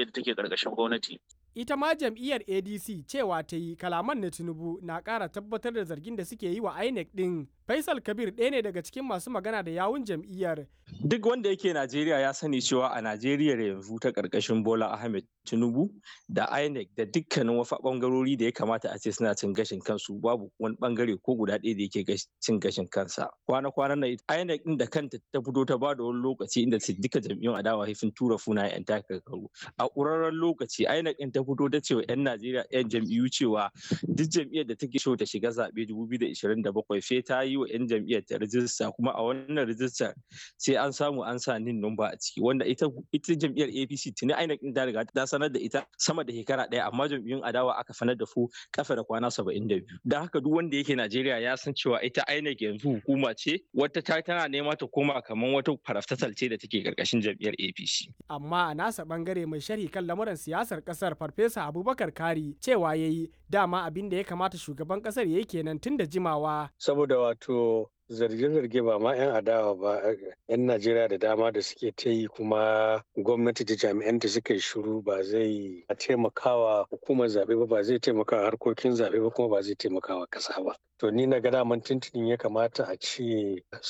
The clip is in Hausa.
jam'iyyar da take karkashin gwamnati ita ma jam'iyyar adc cewa ta yi kalaman na tinubu na ƙara tabbatar da zargin da suke yi wa inec ɗin faisal kabir ɗaya ne daga cikin masu magana da yawun jam'iyyar duk wanda yake najeriya ya sani cewa a najeriya yanzu ta ƙarƙashin bola ahmed tinubu da inec da dukkanin wasu ɓangarori da ya kamata a ce suna cin gashin kansu babu wani ɓangare ko guda ɗaya da yake cin gashin kansa kwana-kwanan na inec ɗin da kanta ta fito ta ba da wani lokaci inda duka jam'iyyun adawa sun tura funa 'yan takarkaru a ƙurarren lokaci inec ɗin ta fito ta cewa 'yan Najeriya 'yan jam'iyyu cewa duk jam'iyyar da take so ta shiga zaɓe 2027 sai ta yi wa 'yan jam'iyyar ta rijista kuma a wannan rijistar sai an samu an sa nin numba a ciki wanda ita ita jam'iyyar APC tuni INEC din ta riga ta sanar da ita sama da shekara ɗaya amma jam'iyyun adawa aka sanar da su kafa da kwana 72 don haka duk wanda yake Najeriya ya san cewa ita INEC yanzu hukuma ce wata ta tana nema ta koma kamar wata faraftatal ce da take karkashin jam'iyyar APC amma a nasa bangare mai sharhi kan lamuran siyasar kasar farfesa abubakar kari cewa ya yi dama abin da ya kamata shugaban kasar ya yi kenan tun da jimawa saboda wato zarge-zarge ba ma 'yan adawa ba 'yan najeriya da dama da suke ta yi kuma gwamnati da jami'anta suka yi shiru ba zai taimakawa hukumar zaɓe ba ba zai taimakawa harkokin zaɓe ba kuma ba zai taimakawa ƙasa ba to ni na ga daman tuntunin ya kamata a ce